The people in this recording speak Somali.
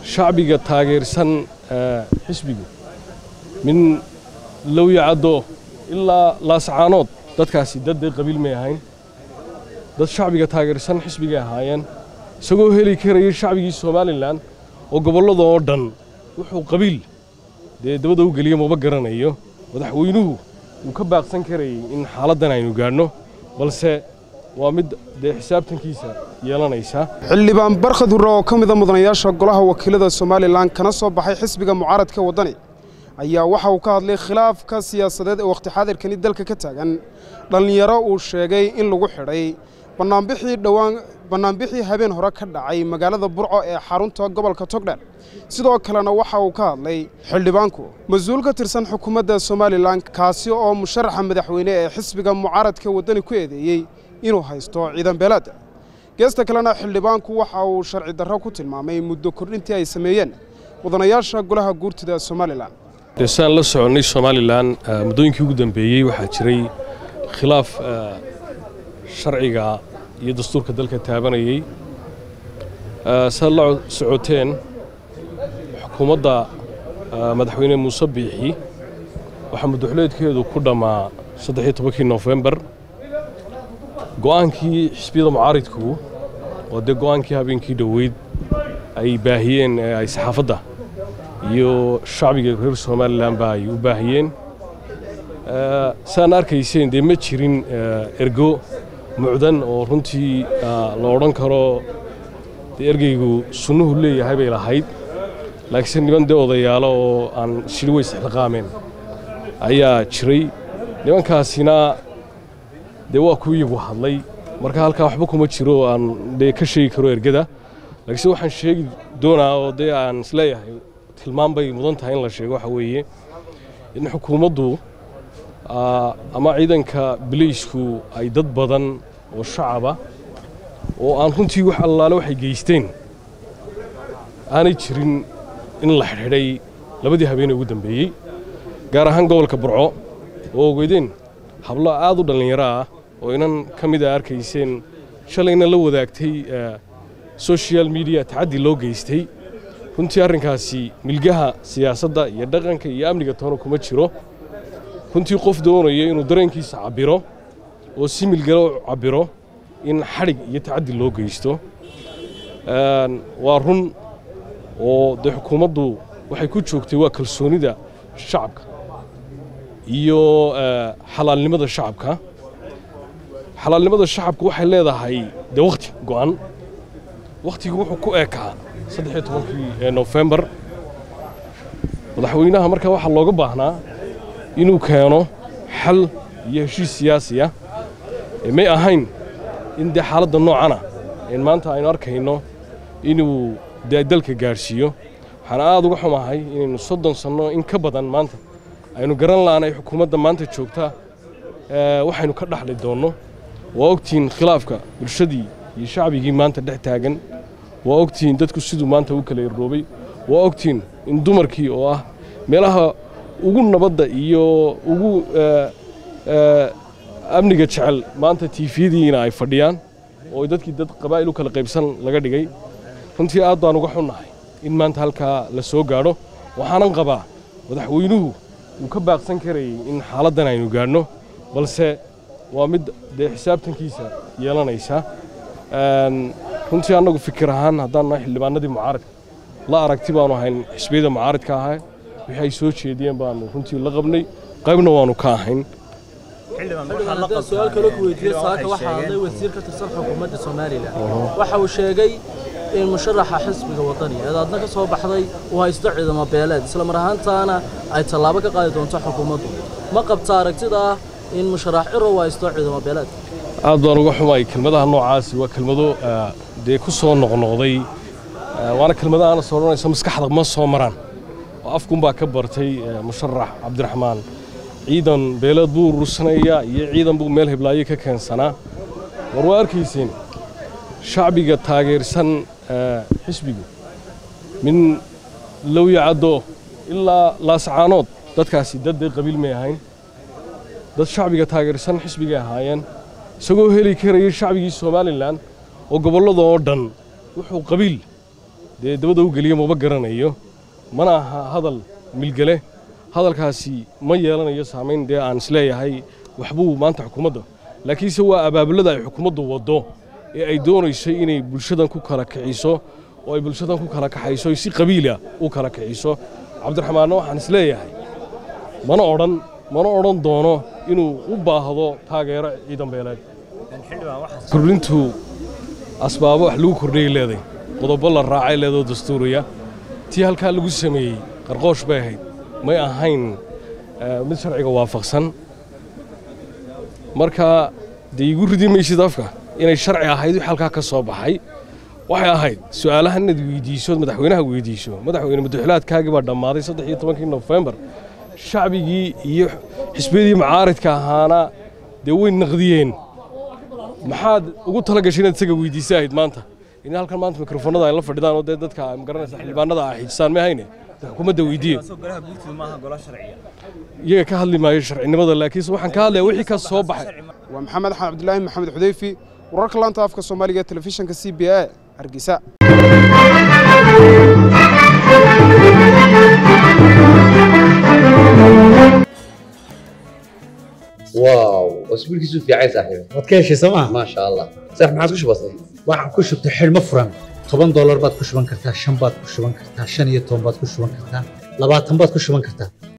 shacbiga taageersan xisbigu min lowyacaddo ilaa laascaanood dadkaasi dad dee qabiil may ahayn dad shacbiga taageersan xisbigay ahaayeen isagoo heli karayay shacbigii somalilan oo gobollada oo dhan wuxuu qabiil dee dabada u geliya maba garanayo madaxweynuhu wuu ka baaqsan karayay in xaaladdan aynu gaadhno balse waa mid dee xisaabtankiisa yeelanaysa xildhibaan barkhad hurre oo ka mida mudanayaasha golaha wakiilada somalilan kana soo baxay xisbiga mucaaradka waddani ayaa waxa uu ka hadlay khilaafka siyaasadeed ee wakhti xaadirkani dalka ka taagan dhallinyaro uu sheegay in lagu xidhay bannaanbixii dhowaan bannaanbixii habeen hore ka dhacay magaalada burco ee xarunta gobolka togdheer sidoo kalena waxa uu ka hadlay xildhibaanku mas-uul ka tirsan xukuumadda somalilan kaasi oo musharaxa madaxweyne ee xisbiga mucaaradka waddani ku eedeeyey inuu haysto ciidan beelaadda geesta kalena xildhibaanku waxa uu sharci darro ku tilmaamay muddo kordhintii ay sameeyeen mudanayaasha golaha guurtida somalilan dee saan la soconnay somalilan muddooyinkii ugu dambeeyey waxaa jiray khilaaf sharciga iyo dastuurka dalka taabanayey saad la socoteen xukuumadda madaxweyne muuse biixi waxaa muddoxuleedkeedu ku dhammaa saddex iyo tobankii nofembar go'aankii xisbiyada mucaaridku oo dee go'aankii habeenkii dhoweyd ay baahiyeen ay saxaafadda iyo shacbiga reer somalilanba ay u baahiyeen saan arkayseen dee ma jirin ergo mucdan oo runtii la odhan karo dee ergeygu sunnuhu leeyahay bay lahayd laakiinse niman dee odayaalo oo aan shiri weys xilqaameen ayaa jiray nimankaasina dee waa ku iyagu hadlay marka halkaa waxba kuma jiro aan dee ka sheegi karo ergada laakiinse waxaan sheegi doonaa oo dee aan isleeyahay tilmaan bay mudan tahay in la sheego waxa weeye in xukuumaddu ama ciidanka biliisku ay dad badan oo shacaba oo aan runtii wax allaale waxay geysteen aanay jirin in la xidhxidhay labadii habeenee ugu dambeeyey gaar ahaan gobolka burco oo ogeydeen hablo aad u dhallinyaro ah oo inan ka mida arkayseen shalayna la wadaagtay social mediya tacaddi loo geystay runtii arrinkaasi milgaha siyaasadda iyo dhaqanka iyo amniga toona kuma jiro runtii qof doonaya inuu dareenkiisa cabbiro oo si milgalo cabbiro in xadhig iyo tacaddi loo geysto waa run oo dee xukuumaddu waxay ku joogtay waa kalsoonida shacabka iyo xalaalnimada shacabka xalaalnimada shacabka waxay leedahay dee wakhti go'an wakhtigu wuxuu ku eekaa saddex iyo tobankii nofembar madaxweynaha markaa waxaa looga baahnaa inuu keeno xal iyo heshiis siyaasi ah may ahayn in dee xaaladda noocana een maanta aynu arkayno inuu dee dalka gaadhsiiyo waxaan aad uga xumahay inaynu soddon sanno in ka badan maanta aynu garan la'aanay xukuumadda maanta joogta waxaynu ka dhaxli doonno waa ogtihiin khilaafka bulshadii iyo shacbigii maanta dhex taagan waa ogtihiin dadku siduu maanta u kala irroobay waa ogtihiin in dumarkii oo ah meelaha ugu nabadda iyo ugu amniga jecel maanta tiifiyadiina ay fadhiyaan oo dadkii dad qabaa'il u kala qaybsan laga dhigay runtii aad baan uga xunnahay in maanta halkaa la soo gaadho waxaanan qabaa madaxweynuhu wuu ka baaqsan karayay in xaaladdan aynu gaadhno balse waa mid dee xisaabtankiisa yeelanaysa runtii annagu fikir ahaan haddaan nahay xildhibaanadii mucaaradka la aragti baanu ahayn xisbiyada mucaaradka ahaa wixii ay soo jeediyeen baanu runtii la qabnay qaybna waanu ka ahayn su-aal kale ku weydiiye saaka waxaa hadlay wasiir ka tirsan xukuumadda somalilan waxa uu sheegay in musharaxa xisbiga wadani eedaadna ka soo baxday uu haysto ciidamo beeleed isla mar ahaantaana ay tallaabo ka qaadi doonto xukuumaddu ma qabta aragtida ah in musharax ciro uu haysto ciidamo beeleed aad baan uga xumay kelmadaha noocaasi waa kelmado dee ku soo noqnoqday waana kelmado aana soo odhanayso maskaxda ma soo maraan oo afkunbaa ka bartay musharax cabdiraxmaan ciidan beeleed buu urursanayaa iyo ciidan buu meel hiblaayo ka keensanaa war waa arkayseen shacbiga taageersan xisbigu min lowyacaddo ilaa laascaanood dadkaasi dad dee qabiil may ahayn dad shacbiga taageersan xisbigay ahaayeen isagoo heli karayay shacbigii somalilan oo gobollada oo dhan wuxuu qabiil dee dabada u geliya maba garanayo mana aha hadal milgale hadalkaasi ma yeelanayo saamayn dee aan isleeyahay waxbuu maanta xukuumadda laakiinse waa abaabulada ay xukuumaddu waddo ee ay doonayso inay bulshadan ku kala kiciso oo ay bulshadan ku kala kaxayso ay si qabiila u kala kiciso cabdiraxmaanna waxaan isleeyahay mana odhan mana odhan doono inuu u baahdo taageero ciidan beeleed kordhintu asbaabo wax lagu kordhiyay leeday qodobo la raacay leedoo dastuuriya tii halkaa lagu sameeyey qarqoosh bay ahayd may ahayn mid sharciga waafaqsan marka dee igu ridi maysid afka inay sharci ahayd wix halkaa ka soo baxay waxay ahayd su'aalaha inaad weydiiso madaxweynaha weydiiso madaxweyne madaxweynaadkaagii baa dhammaaday saddex iyo tobankii nofembar shacbigii iyo xisbiyadii macaaridka ahaana dee way naqdiyeen maxaad ugu tala gashay inaad isaga weydiisa ahayd maanta in halkan maanta mikrofoonada ay la fadhidaan oo dee dadka magaranaysa xildhibaanada ah xijisaan ma hayne xukuumadda weydiiye iyaga ka hadli maayo sharcinimada laakiinse waxaan ka hadlaya wixii ka soo baxay waa maxamed axmed cabdilaahi maxamed xudeyfi wararka laanta afka soomaaliga ee telefishinka c b a hargeysa واو اسبوعك في عايز صاحبي waad ka heshay sooma ما شاء الله صح ما عاد بسيط waxaan ku shubtay xidhmo furan toban doolar baad ku shuban kartaa shan baad ku shuban kartaa shan iyo toban baad ku shuban kartaa labaatan baad ku shuban kartaa